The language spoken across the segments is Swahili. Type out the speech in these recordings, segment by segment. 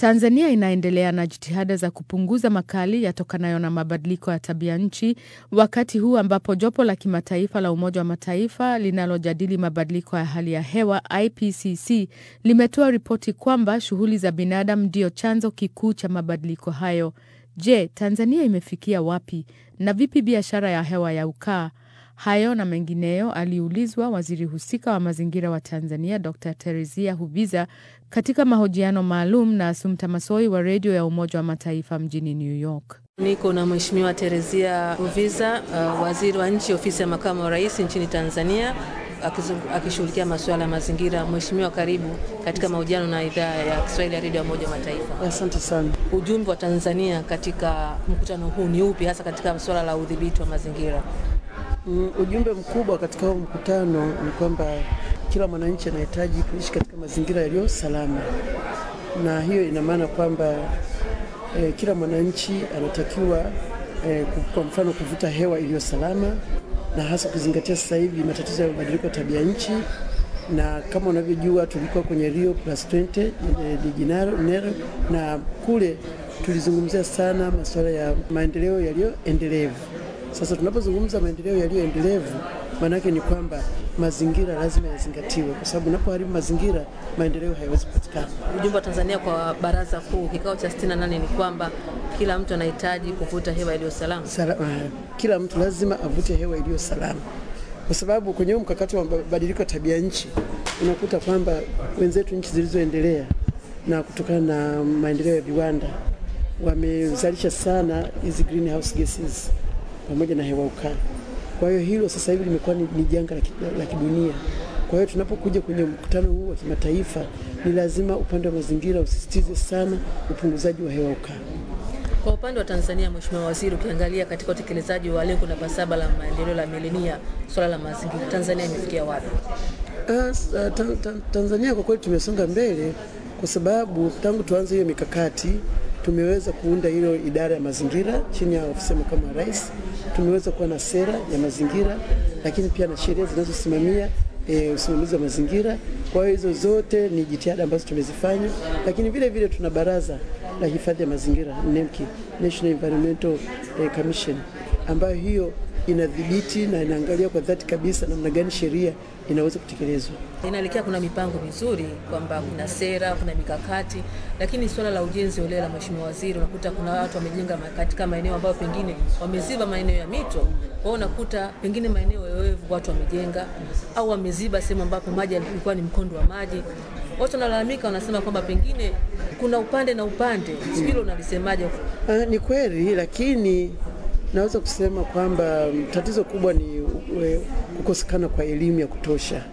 Tanzania inaendelea na jitihada za kupunguza makali yatokanayo na mabadiliko ya tabia nchi, wakati huu ambapo jopo la kimataifa la Umoja wa Mataifa linalojadili mabadiliko ya hali ya hewa IPCC limetoa ripoti kwamba shughuli za binadamu ndio chanzo kikuu cha mabadiliko hayo. Je, Tanzania imefikia wapi na vipi biashara ya hewa ya ukaa? Hayo na mengineyo aliulizwa waziri husika wa mazingira wa Tanzania Dr. Teresia Hubiza katika mahojiano maalum na Asumta Masoi wa redio ya Umoja wa Mataifa mjini New York. Niko na Mheshimiwa Teresia Hubiza, uh, waziri wa nchi ofisi ya makamu wa rais nchini Tanzania akishughulikia masuala ya mazingira. Mheshimiwa, karibu katika mahojiano na idhaa ya Kiswahili ya redio ya Umoja wa Mataifa. Asante sana. Ujumbe wa Tanzania katika mkutano huu ni upi, hasa katika suala la udhibiti wa mazingira? Mm, ujumbe mkubwa katika huu mkutano ni kwamba kila mwananchi anahitaji kuishi katika mazingira yaliyo salama, na hiyo ina maana kwamba eh, kila mwananchi anatakiwa eh, kwa mfano kuvuta hewa iliyo salama, na hasa kuzingatia sasa hivi matatizo ya mabadiliko ya tabia nchi, na kama unavyojua tulikuwa kwenye Rio Plus 20 de Janeiro, na kule tulizungumzia sana masuala ya maendeleo yaliyoendelevu. Sasa tunapozungumza maendeleo yaliyoendelevu, maana yake ni kwamba mazingira lazima yazingatiwe, kwa sababu unapoharibu mazingira, maendeleo hayawezi kupatikana. Ujumbe wa Tanzania kwa Baraza Kuu kikao cha 68 ni kwamba kila mtu anahitaji kuvuta hewa iliyo salama. Sala, uh, kila mtu lazima avute hewa iliyo salama, kwa sababu kwenye huu mkakati wa mabadiliko ya tabia nchi unakuta kwamba wenzetu nchi zilizoendelea na kutokana na maendeleo ya viwanda wamezalisha sana hizi greenhouse gases pamoja na hewa ukaa. Kwa hiyo hilo sasa hivi limekuwa ni, ni janga la kidunia. Kwa hiyo tunapokuja kwenye mkutano huu wa kimataifa, ni lazima upande wa mazingira usisitize sana upunguzaji wa hewa ukaa. Kwa upande wa Tanzania, Mheshimiwa Waziri, ukiangalia katika utekelezaji wa lengo namba saba la maendeleo la milenia, swala la mazingira, Tanzania imefikia wapi? Uh, ta, ta, Tanzania kwa kweli tumesonga mbele kwa sababu tangu tuanze hiyo mikakati tumeweza kuunda hilo idara ya mazingira chini ya ofisi ya makamu wa rais. Tumeweza kuwa na sera ya mazingira, lakini pia na sheria zinazosimamia e, usimamizi wa mazingira. Kwa hiyo hizo zote ni jitihada ambazo tumezifanya, lakini vile vile tuna baraza la hifadhi ya mazingira NEMKI, National Environmental Commission, ambayo hiyo inadhibiti na inaangalia kwa dhati kabisa namna gani sheria inaweza kutekelezwa. Inaelekea kuna mipango mizuri kwamba kuna sera, kuna mikakati, lakini swala la ujenzi holela, Mheshimiwa Waziri, unakuta kuna watu wamejenga katika maeneo ambayo pengine wameziba maeneo ya mito. Kwa hiyo unakuta pengine maeneo yoyovu watu wamejenga au wameziba sehemu ambapo maji yalikuwa ni mkondo wa maji. Watu wanalalamika, wanasema kwamba pengine kuna upande na upande. Hilo unalisemaje? Uh, ni kweli, lakini naweza kusema kwamba tatizo kubwa ni kukosekana kwa elimu ya kutosha,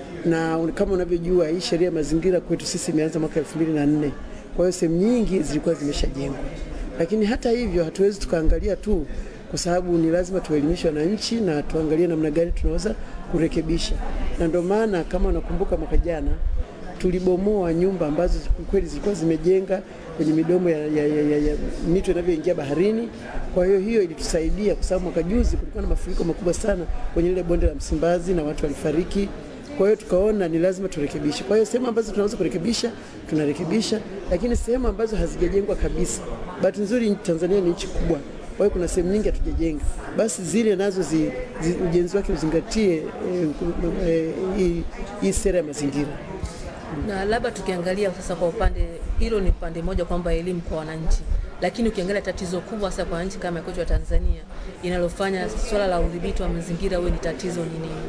na kama unavyojua hii sheria ya mazingira kwetu sisi imeanza mwaka elfu mbili na nne. Kwa hiyo sehemu nyingi zilikuwa zimeshajengwa, lakini hata hivyo hatuwezi tukaangalia tu, kwa sababu ni lazima tuwaelimishe wananchi na tuangalie namna gani tunaweza kurekebisha, na ndio maana kama unakumbuka mwaka jana tulibomoa nyumba ambazo kweli zilikuwa zimejenga kwenye midomo ya, ya, ya, ya, ya mito inavyoingia baharini. Kwa hiyo hiyo ilitusaidia kwa sababu mwaka juzi kulikuwa na mafuriko makubwa sana kwenye ile bonde la Msimbazi na watu walifariki. Kwa hiyo tukaona ni lazima turekebishe. Kwa hiyo sehemu ambazo tunaweza kurekebisha tunarekebisha, lakini sehemu ambazo hazijajengwa kabisa, bahati nzuri Tanzania ni nchi kubwa, kwa hiyo kuna sehemu nyingi hatujajenga, basi zile nazo zi, zi, ujenzi wake uzingatie hii e, e, sera ya mazingira na labda tukiangalia sasa kwa upande hilo, ni upande mmoja kwamba elimu kwa wananchi, lakini ukiangalia tatizo kubwa sasa kwa nchi kama kwetu ya Tanzania inalofanya swala la udhibiti wa mazingira huwe ni tatizo ni nini?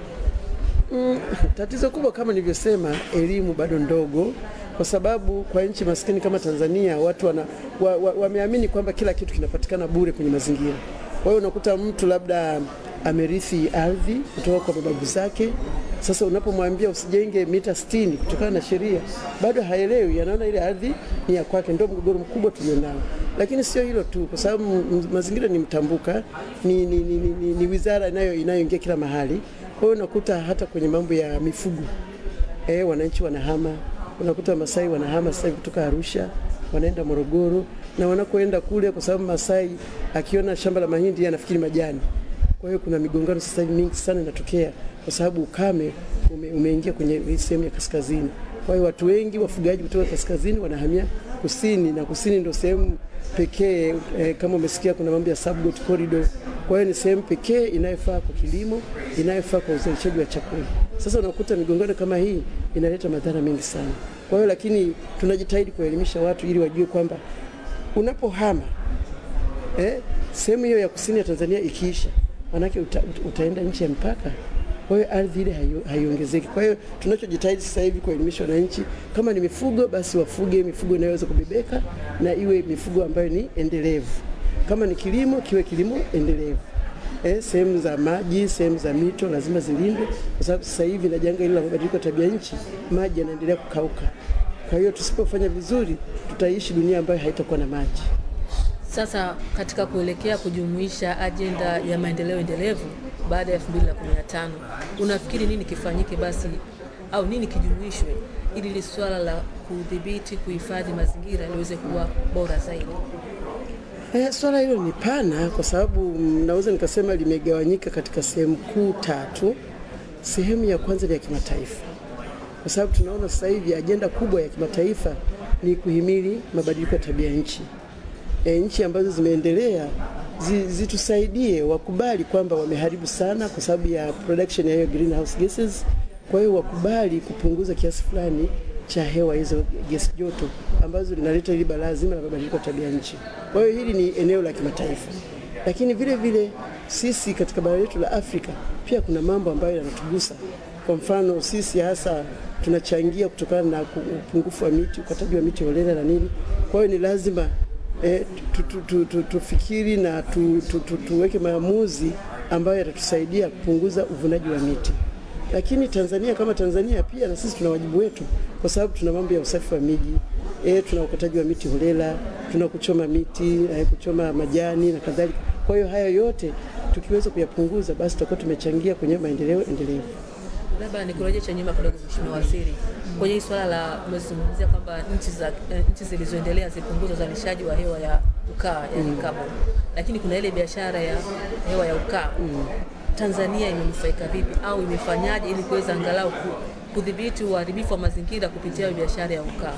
Mm, tatizo kubwa kama nilivyosema, elimu bado ndogo, kwa sababu kwa nchi maskini kama Tanzania watu wana, wa, wa, wameamini kwamba kila kitu kinapatikana bure kwenye mazingira. Kwa hiyo unakuta mtu labda amerithi ardhi kutoka kwa mababu zake. Sasa unapomwambia usijenge mita 60 kutokana na sheria, bado haelewi, anaona ile ardhi ni ya kwake. Ndio mgogoro mkubwa tulionao, lakini sio hilo tu, kwa sababu mazingira ni mtambuka, ni, ni, ni, ni, ni wizara inayo inayoingia kila mahali. Kwa hiyo unakuta hata kwenye mambo ya mifugo eh, wananchi wanahama, unakuta Masai wanahama sasa kutoka Arusha wanaenda Morogoro, na wanakoenda kule, kwa sababu Masai akiona shamba la mahindi anafikiri majani kwa hiyo kuna migongano sasa hivi mingi sana inatokea kwa sababu ukame ume, umeingia kwenye sehemu ya kaskazini. Kwa hiyo watu wengi wafugaji kutoka kaskazini wanahamia kusini, na kusini ndio sehemu pekee eh, kama umesikia kuna mambo ya subgot corridor. Kwa hiyo ni sehemu pekee inayofaa kwa kilimo, inayofaa kwa uzalishaji wa chakula. Sasa unakuta migongano kama hii inaleta madhara mengi sana. Kwa hiyo lakini tunajitahidi kuelimisha watu ili wajue kwamba unapohama eh, sehemu hiyo ya kusini ya Tanzania ikiisha, manake uta, utaenda nchi ya mpaka kwa hiyo ardhi ile haiongezeki. Kwa hiyo tunachojitahidi sasa hivi kuelimisha wananchi, kama ni mifugo basi wafuge mifugo inayoweza kubebeka na iwe mifugo ambayo ni endelevu. Kama ni kilimo kiwe kilimo endelevu. Eh, sehemu za maji, sehemu za mito lazima zilindwe, kwa sababu sasa hivi na janga hili la mabadiliko ya tabia nchi, maji yanaendelea kukauka. Kwa hiyo tusipofanya vizuri, tutaishi dunia ambayo haitakuwa na maji. Sasa katika kuelekea kujumuisha ajenda ya maendeleo endelevu baada ya 2015 unafikiri nini kifanyike basi au nini kijumuishwe ili li swala la kudhibiti kuhifadhi mazingira liweze kuwa bora zaidi? Eh, swala hilo ni pana kwa sababu naweza nikasema limegawanyika katika sehemu kuu tatu. Sehemu ya kwanza ni ya kimataifa, kwa sababu tunaona sasa hivi ajenda kubwa ya kimataifa ni kuhimili mabadiliko ya tabia nchi. E, nchi ambazo zimeendelea zitusaidie wakubali kwamba wameharibu sana kwa sababu ya production ya hiyo greenhouse gases. Kwa hiyo wakubali kupunguza kiasi fulani cha hewa hizo gesi joto ambazo linaleta hili balaa zima la mabadiliko ya tabia nchi. Kwa hiyo hili ni eneo la kimataifa, lakini vile vile sisi katika bara letu la Afrika pia kuna mambo ambayo yanatugusa. Kwa mfano sisi hasa tunachangia kutokana na upungufu wa miti, ukataji wa miti holela na nini. Kwa hiyo ni lazima E, tufikiri tu, tu, tu, na tu, tu, tu, tuweke maamuzi ambayo yatatusaidia kupunguza uvunaji wa miti. Lakini Tanzania kama Tanzania pia na sisi tuna wajibu wetu, kwa sababu tuna mambo ya usafi wa miji e, tuna ukataji wa miti holela, tuna kuchoma miti e, kuchoma majani na kadhalika. Kwa hiyo haya yote tukiweza kuyapunguza, basi tutakuwa tumechangia kwenye maendeleo endelevu. Labda nikurejesha nyuma kidogo, Mheshimiwa Waziri, kwenye hii swala la umezungumzia kwamba nchi za nchi zilizoendelea zipunguza uzalishaji wa hewa ya ukaa yani carbon, lakini kuna ile biashara ya hewa ya ukaa mm. Tanzania imenufaika vipi au imefanyaje ili kuweza angalau kudhibiti uharibifu wa mazingira kupitia biashara ya ukaa?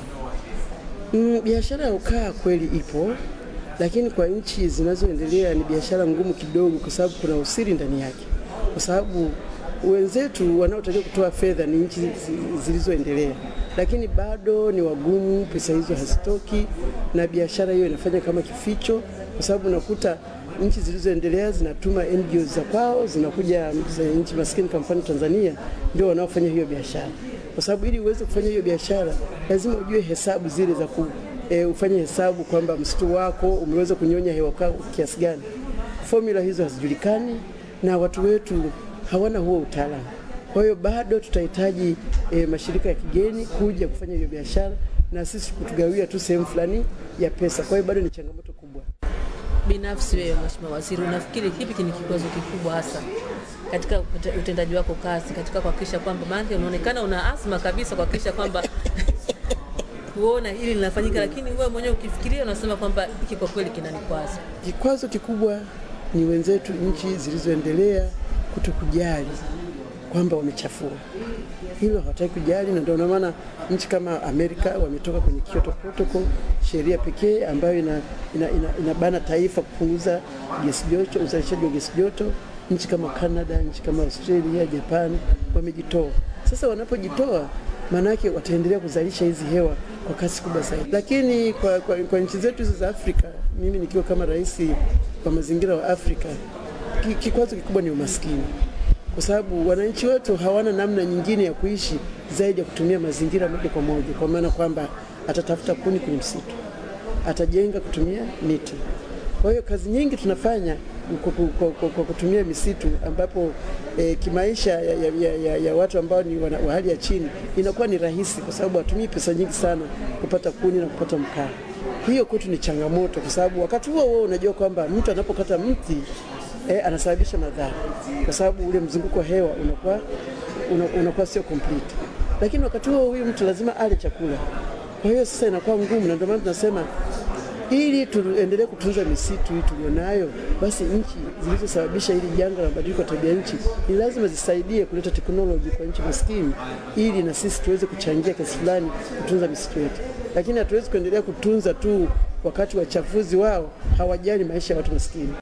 Mm, biashara ya ukaa kweli ipo, lakini kwa nchi zinazoendelea ni biashara ngumu kidogo, kwa sababu kuna usiri ndani yake, kwa sababu wenzetu wanaotakiwa kutoa fedha ni nchi zilizoendelea, lakini bado ni wagumu, pesa hizo hazitoki, na biashara hiyo inafanya kama kificho, kwa sababu unakuta nchi zilizoendelea zinatuma NGOs za kwao, zinakuja za nchi maskini, kwa mfano Tanzania, ndio wanaofanya hiyo biashara, kwa sababu ili uweze kufanya hiyo biashara lazima ujue hesabu zile za ku e, ufanye hesabu kwamba msitu wako umeweza kunyonya hewa kiasi gani. Formula hizo hazijulikani na watu wetu hawana huo utaalamu. Kwa hiyo bado tutahitaji e, mashirika ya kigeni kuja kufanya hiyo biashara na sisi kutugawia tu sehemu fulani ya pesa. Kwa hiyo bado ni changamoto kubwa. Binafsi wewe Mheshimiwa Waziri, unafikiri kipi ni kikwazo kikubwa hasa katika utendaji wako kazi katika kuhakikisha kwamba, maana unaonekana una azma kabisa kuhakikisha kwamba kuona hili linafanyika, lakini wewe mwenyewe ukifikiria unasema kwamba hiki kwa kweli kinanikwaza. Kikwazo kikubwa ni wenzetu nchi zilizoendelea kutokujali kwamba wamechafua hilo, hawataki kujali, na ndio maana nchi kama Amerika wametoka kwenye Kyoto Protocol, sheria pekee ambayo ina, ina, ina, inabana taifa kupunguza gesi joto, uzalishaji wa gesi joto. Nchi kama Canada, nchi kama Australia, Japan wamejitoa. Sasa wanapojitoa, maanake wataendelea kuzalisha hizi hewa kwa kasi kubwa zaidi, lakini kwa, kwa, kwa nchi zetu hizo za Afrika, mimi nikiwa kama rais wa mazingira wa Afrika kikwazo kikubwa ni umaskini, kwa sababu wananchi wetu hawana namna nyingine ya kuishi zaidi ya kutumia mazingira moja kwa moja, kwa maana kwamba atatafuta kuni kwenye msitu, atajenga kutumia miti. Kwa hiyo kazi nyingi tunafanya kwa kutumia misitu, ambapo e, kimaisha ya, ya, ya, ya watu ambao ni wa hali ya chini inakuwa ni rahisi, kwa sababu hatumii pesa nyingi sana kupata kuni na kupata mkaa. Hiyo kwetu ni changamoto, kwa sababu wakati huo huo unajua kwamba mtu anapokata mti eh, anasababisha madhara kwa sababu ule mzunguko wa hewa unakuwa unakuwa sio complete, lakini wakati huo huyu mtu lazima ale chakula. Kwa hiyo sasa inakuwa ngumu, na ndio maana tunasema ili tuendelee kutunza misitu hii tulionayo, basi nchi zilizosababisha hili janga la mabadiliko ya tabia nchi ni lazima zisaidie kuleta teknoloji kwa nchi maskini, ili na sisi tuweze kuchangia kiasi fulani kutunza misitu yetu. lakini hatuwezi kuendelea kutunza tu wakati wachafuzi wao hawajali maisha ya watu maskini.